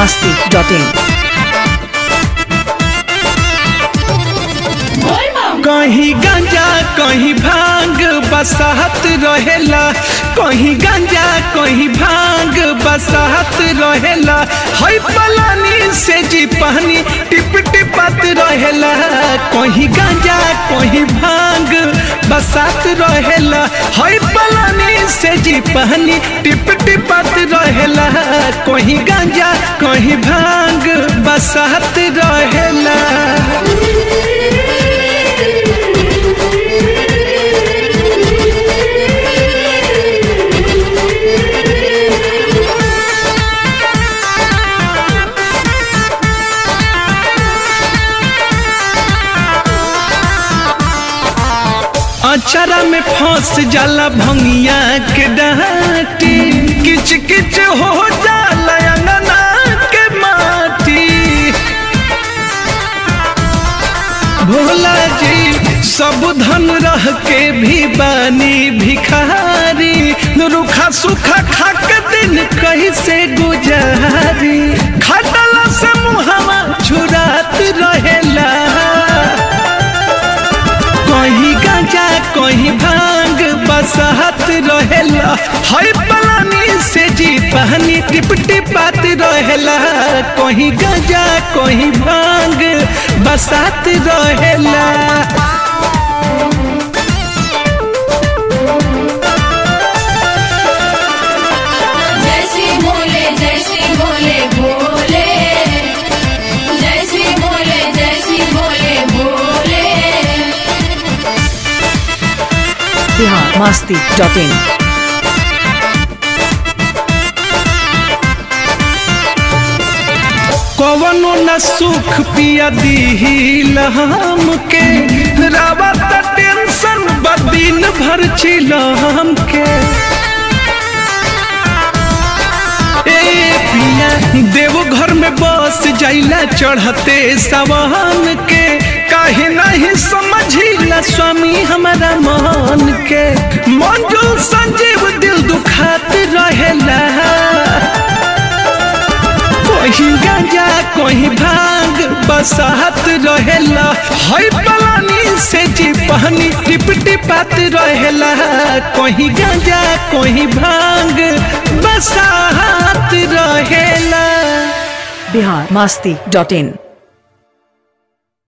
masti.in कहीं गांजा कहीं भांग बसाहत रहेला कहीं गांजा कहीं भांग बसाहत रहेला हई पलानी से जी पानी टिप टिपत रहेला कहीं गांजा कहीं भांग बसात रहेला हई पलानी से जी पानी टिप टिपत रहेला कहीं गांजा कहीं भांग बसात रहेला अचरा में फंस जाला भंगिया के डाटी किच किच हो जाला अंगना के माटी भोला जी सब धन रह के भी बानी भिखारी रुखा सुखा खाक दिन कैसे गुजारी खटला से मुहवा छुरात रहेला कहीं गांजा कहीं भांग बसहत रहेला हई पलानी से जी पानी टिप टिपात रहेला कहीं गांजा कहीं भांग बसात रहेला जैसी बोले जैसी बोले बोले जैसी बोले जैसी बोले बोले बिहार masti.in कवनो न सुख पिया दीहिल हमके रावत टेंशन बदिन भर चिलम के ए पिया देव घर में बस जाइला चढ़ते सवान के काहे नहीं समझिला स्वामी हमारा मन के मंजूर संजीव दिल दुखात रहेला कहीं गांजा कहीं भांग बसाहत रहेला हई पलानी से जी पानी टिप टिपात रहेला कहीं गांजा कहीं भांग बसाहत रहेला बिहार masti.in